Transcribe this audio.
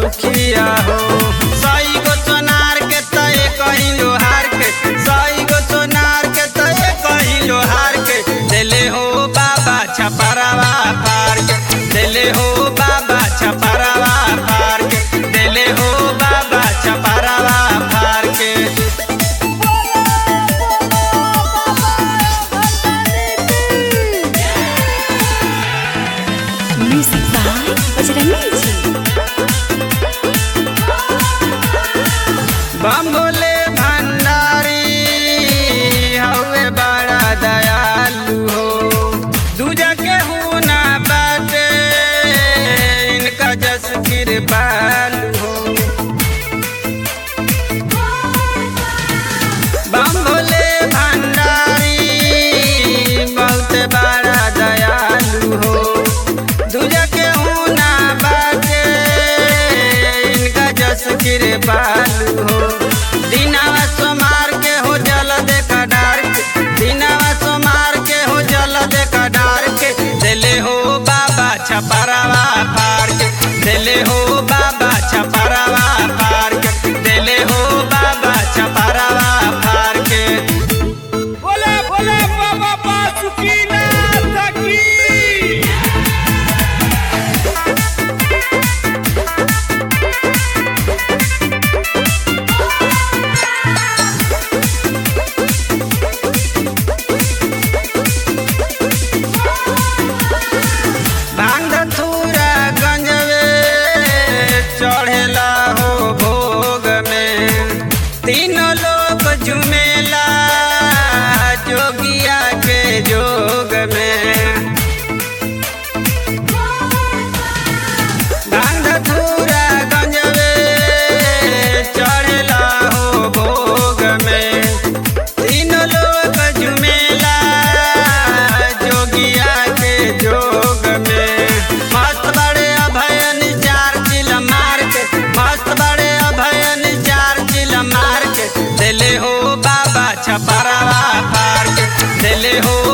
सुखिया हो सई गो सोनार के तय कहीं लोहार के सई गो सोनार के तय कहीं लोहार के दिले हो बाबा छपरवा पार के दिले हो बाबा छपरवा पार के दिले हो बाबा छपरवा पार के Music by Bajrangi Ji. बम्बोले भंडारी हवे बड़ा दयालु हो दूजा के ना बाटे इनका जस कृपालु हो बम्बोले भंडारी बहुत बड़ा दयालु हो दूजा के ना बाटे इनका जस कृपालु हो दिनावा सोमार के हो जल देखा डार के दिनावा सोमार के हो जल देखा डार के दिले हो बाबा छपरवा पार के दिले हो बाबा छपरवा पार के दिले हो बाबा छपरवा पार के बोले बोले बाबा बासुकीनाथ की भांग थूरा गंजवे चढ़ेला हो भोग में तीनों लोग झुमेला जोगिया के जोग में भांग थूरा गंजवे चढ़ेला हो भोग में तीनों लोग झुमेला जोगिया के जोग में मस्त बड़े अभयन चार चिल मार के मस्त बड़े अभयन चार चिल मार के दिले हो बाबा छपरवा पार के दिले हो